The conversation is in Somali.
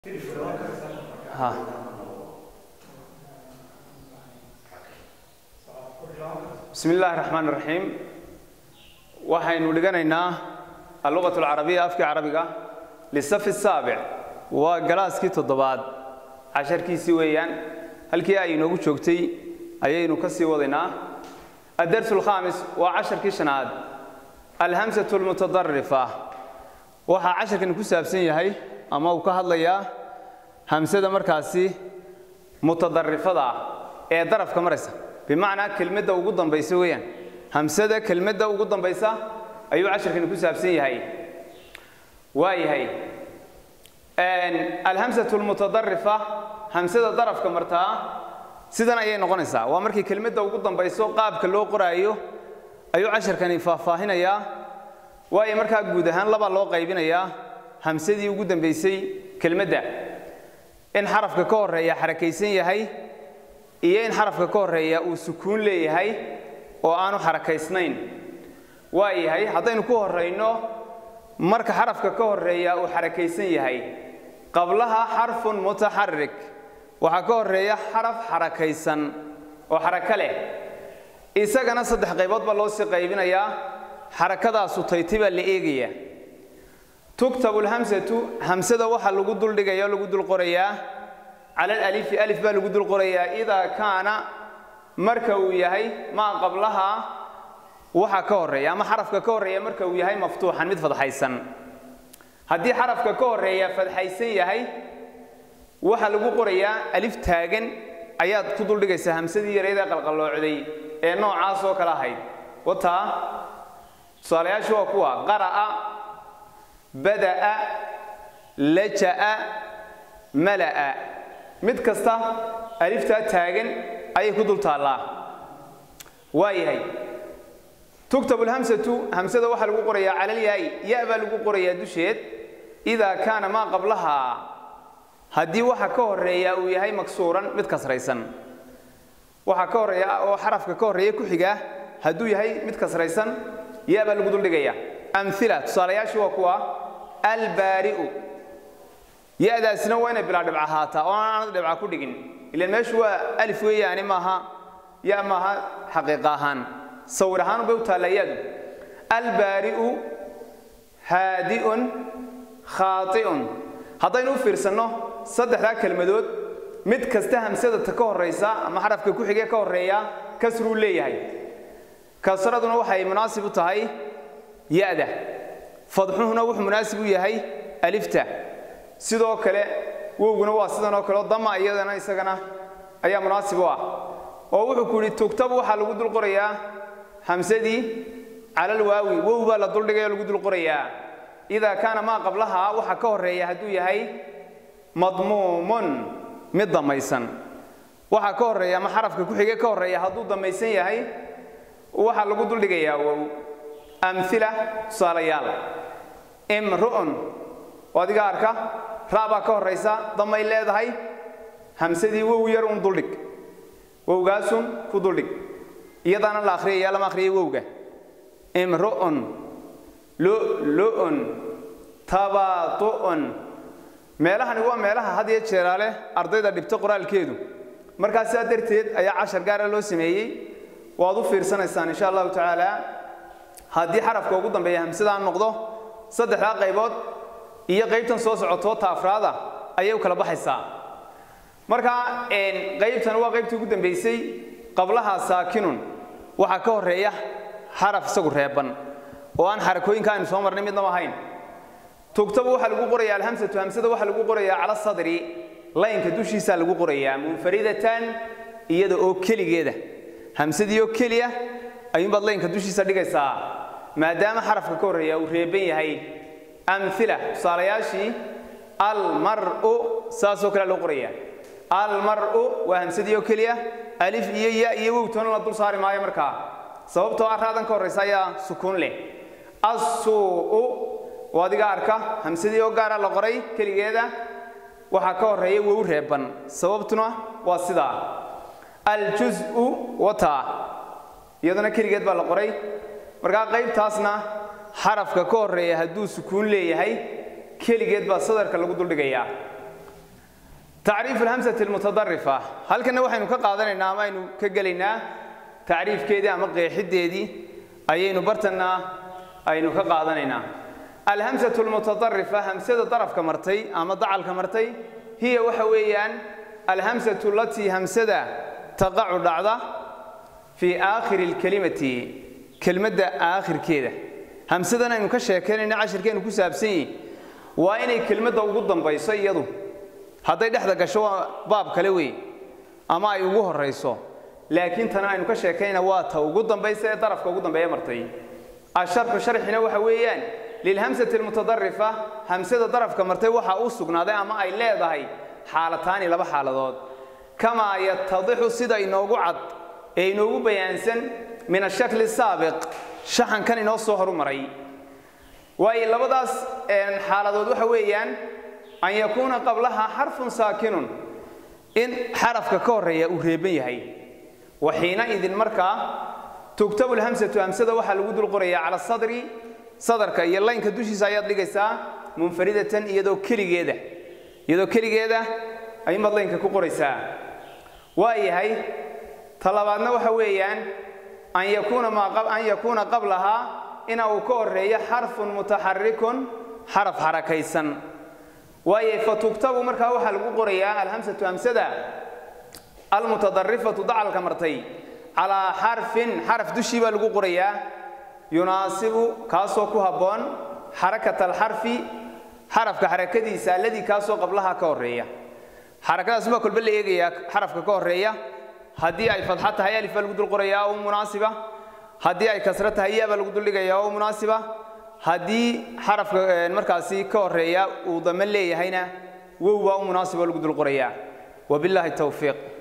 ha bismi illaahi raxmaan raxiim waxaynu dhiganaynaa alluqat alcarabiya afkii carabiga lisafi saabic waa galaaskii toddobaad casharkiisii weeyaan halkii ay inoogu joogtay ayaynu ka sii wadaynaa addarsu alkhaamis waa casharkii shanaad alhamsatu almutadarifa waxaa casharkani ku saabsan yahay ama uu ka hadlayaa hamsada markaasi mutadarifada ah ee darafka maraysa bimacnaa kelmadda ugu dambaysa weeyaan hamsada kelmadda ugu dambaysa ayuu casharkani ku saabsan yahay waa yahay alhamsatu almutadarifa hamsada darafka martaa sidan ayay noqonaysaa waa markii kelmadda ugu dambayso qaabka loo qoraayo ayuu casharkani faahfaahinayaa waayo markaa guud ahaan labaa loo qaybinayaa hamsadii ugu dambaysay kelmadda in xarafka ka horeeya xarakaysan yahay iyo in xarafka ka horeeya uu sukuun leeyahay oo aanu xarakaysnayn waa yahay haddaynu ku horayno marka xarafka ka horeeya uu xarakaysan yahay qablaha xarfun mutaxarik waxaa ka horeeya xaraf xarakaysan oo xarako leh isagana saddex qaybood baa loo sii qaybinayaa xarakadaasu tayti baa la eegaya tuktabu lhamsatu hamsada waxaa lagu duldhigaya o lagu dul qorayaa cala alalifi alif baa lagu dul qorayaa idaa kaana marka uu yahay maa qablaha waxa ka horeeya ama xarafka ka horeeya marka uu yahay maftuuxan mid fadxaysan haddii xarafka ka horeeya fadxaysan yahay waxaa lagu qorayaa alif taagan ayaad ku duldhigaysaa hamsadii yareydee qalqalloocday ee noocaas oo kale ahayd wataa tusaalayaashu waa kuwa qara'a bada'a laja'a mala'a mid kasta aliftaa taagan ayay ku dul taallaa waa yahay tuktabu lhamsatu hamsada waxaa lagu qorayaa calalyaay ya baa lagu qorayaa dusheed idaa kaana maa qablahaa haddii waxa ka horeeya uu yahay maksuuran mid kasraysan waxaa ka horeeya oo xarafka ka horeeya ku xiga hadduu yahay mid kasraysan ya baa lagu duldhigaya amila tusaalayaashu waa kuwa albaari'u ya-daasina waa inay bilaa dhibca ahaataa oo aanad dhibca ku dhigin ilan meeshu waa alif weeyaani maaha ya maaha xaqiiqa ahaan sawir ahaan bay u taallaa ya-du albaari'u haadi'un khaati'un haddaynu u fiirsanno saddexdaa kelmadood mid kasta hamsada ta ka horaysa ama xarafka ku xigee ka horeeya kasruu leeyahay kasraduna waxay munaasib u tahay ya-da fadxuhuna wuxuu munaasib u yahay alifta sidoo kale wowguna waa sidan oo kaleo dama iyadana isagana ayaa munaasib u ah oo wuxuu ku yidhi tugtabu waxaa lagu dul qorayaa hamsadii calal waawi wow baa la duldhigay oo lagu dul qorayaa idaa kaana maa qablaha waxa ka horeeya hadduu yahay madmuumun mid damaysan waxaa ka horeeya ama xarafka ku xige ka horeeya hadduu damaysan yahay waxaa lagu duldhigayaa wow amila tusaalayaal imru'un oo adiga arka ra baa ka horaysa damay leedahay hamsadii wow yar un duldhig wowgaasun ku duldhig iyadaana la akhriyaya lama akhriyay wowga imru'un lu'lu'un tabaatu'un meelahani waa meelaha had iyo jeeraale ardayda dhibta qoraalkeedu markaa sidaa darteed ayaa cashar gaara loo sameeyey waad u fiirsanaysaan insha allahu tacaala haddii xarafka ugu dambeeya hamsadaa noqdo saddexdaa qaybood iyo qaybtan soo socotoo ta afraada ayay u kala baxaysaa marka qaybtan waa qaybtii ugu dambaysay qablaha saakinun waxaa ka horeeya xaraf isagu reeban oo aan xarakooyinka aynu soo marnay midnaba ahayn tugtabu waxaa lagu qorayaa alhamsatu hamsada waxaa lagu qorayaa cala sadri laynka dushiisaa lagu qorayaa munfaridatan iyada oo keligeeda hamsadii oo keliya ayuunbaad laynka dushiisa dhigaysaa maadaama xarafka ka horeeya uu reeban yahay amila tusaalayaashii almar'u saasoo kale loo qoraya almar'u waa hamsadii oo keliya alif iyo ya iyo wowtoona la dul saari maayo markaa sababtoo ah raadan ka horraysa ayaa sukuun leh assuu'u oo adiga arka hamsadii oo gaara la qoray keligeeda waxaa ka horeeya wow reeban sababtuna waa sidaa aljuz'u wataa iyaduna keligeed baa la qoray markaa qaybtaasna xarafka ka horeeya hadduu sukuun leeyahay keligeed baa sadarka lagu duldhigayaa tacriifu alhamsati almutadarifa halkanna waxaynu ka qaadanaynaa ama aynu ka gelaynaa tacriifkeedii ama qeexiddeedii ayaynu bartanna aynu ka qaadanaynaa alhamsatu almutadarifa hamsada darafka martay ama dacalka martay hiya waxa weeyaan alhamsatu alatii hamsada taqacu dhacda fii aakhiri alkelimati kelmadda aakhirkeeda hamsadan aynu ka sheekaynayna cashirkeenu ku saabsan yihin waa inay kelmadda ugu dambayso iyadu hadday dhexda gasho waa baab kale wey ama ay ugu horayso laakiin tana aynu ka sheekaynayna waa ta ugu dambaysa ee darafka ugu dambeeya martay asharxu sharxina waxa weeyaan lilhamsati almutadarifa hamsada darafka martay waxaa u sugnaaday ama ay leedahay xaalataani laba xaaladood kamaa yatadixu sida inoogu cad ee inoogu bayaansan min ashakli saabiq shaxankan inoo soo horumaray waayo labadaas xaaladood waxa weeyaan an yakuuna qablaha xarfun saakinun in xarafka ka horeeya uu reeban yahay wa xiina idin markaa tugtabu lhamsatu hamsada waxaa lagu dul qorayaa cala sadri sadarka iyo laynka dushiisa ayaad dhigaysaa munfaridatan iyadoo keligeeda iyadoo keligeeda ayumaad laynka ku qoraysaa waa yahay talabaadna waxa weeyaan an yakuuna an yakuuna qablahaa ina uu ka horeeyo xarfun mutaxarikun xaraf xarakaysan waaye fatugtabu markaa waxaa lagu qorayaa alhamsatu hamsada almutadarifatu dacalka martay calaa xarfin xaraf dushii baa lagu qorayaa yunaasibu kaasoo ku habboon xarakat alxarfi xarafka xarakadiisa alladii kaasoo qablaha ka horeeya xarakadaas baa kolba la eegayaa xarafka ka horeeya haddii ay fadxa tahay alif baa lagu dul qorayaa oo munaasiba haddii ay kasro tahay ya baa lagu duldhigayaa oo munaasiba haddii xarafka markaasi ka horeeya uu dame leeyahayna wow baa u munaasiba lagu dul qorayaa wabillahi towfiiq